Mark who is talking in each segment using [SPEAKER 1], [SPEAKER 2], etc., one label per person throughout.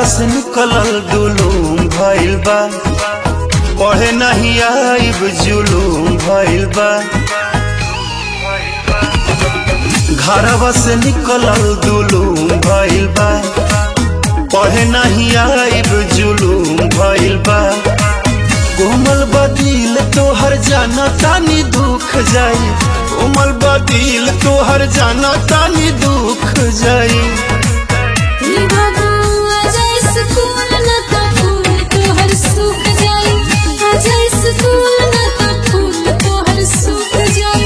[SPEAKER 1] घरवा से निकलल दुलूम भइल बा पढ़े नहीं आइब जुलूम भइल बा घरवा से निकलल दुलूम भइल बा पढ़े नहीं आइब जुलूम भइल बा कोमल बदिल तोहर जाना तानी दुख जाई कोमल बदिल तोहर जाना तानी दुख जाई
[SPEAKER 2] ई बाबू आजा स्कूल न त फूल तोहर सूख जाई आजा स्कूल न त फूल तोहर सूख जाई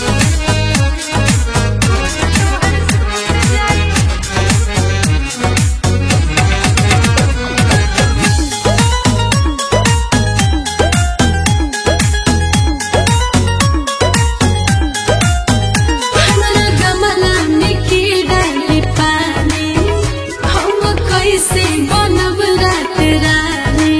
[SPEAKER 2] हमरा गमला में की डाली पानी हम कैसे बनब रात रानी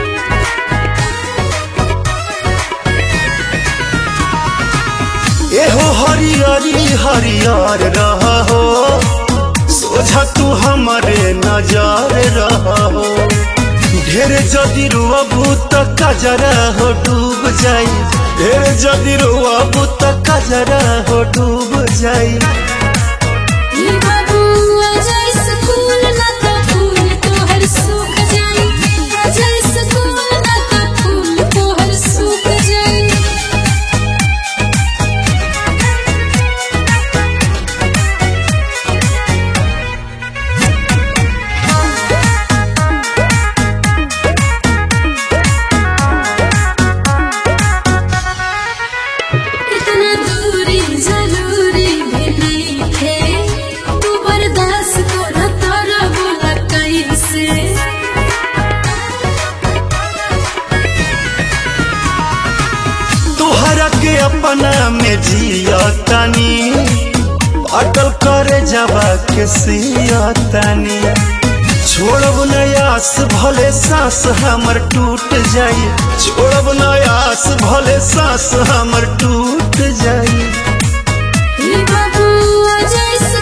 [SPEAKER 1] एहो हरियरी हरियर रह हो सोझा तू हमारे नजर रह हो ढेर जदि रुअबू त कजरा हो डूब जाई ढेर जदि रुअबू त कजरा हो डूब जाई
[SPEAKER 2] ई बाबू आजा स्कूल न त फूल तोहर सूख जाई आजा स्कूल न त फूल तोहर सूख जाई इतना दूरी जरूरी भी नहीं थे तू बर्दाश्त कर तारा बोला कैसे
[SPEAKER 1] तोहरा के अपना में जिया तानी अटल करे जावा के सिया तानी छोड़ब नयास भले सांस हमर टूट जाई छोड़ब नयास भले सांस हमर टूट जाई
[SPEAKER 2] ई बाबू आजा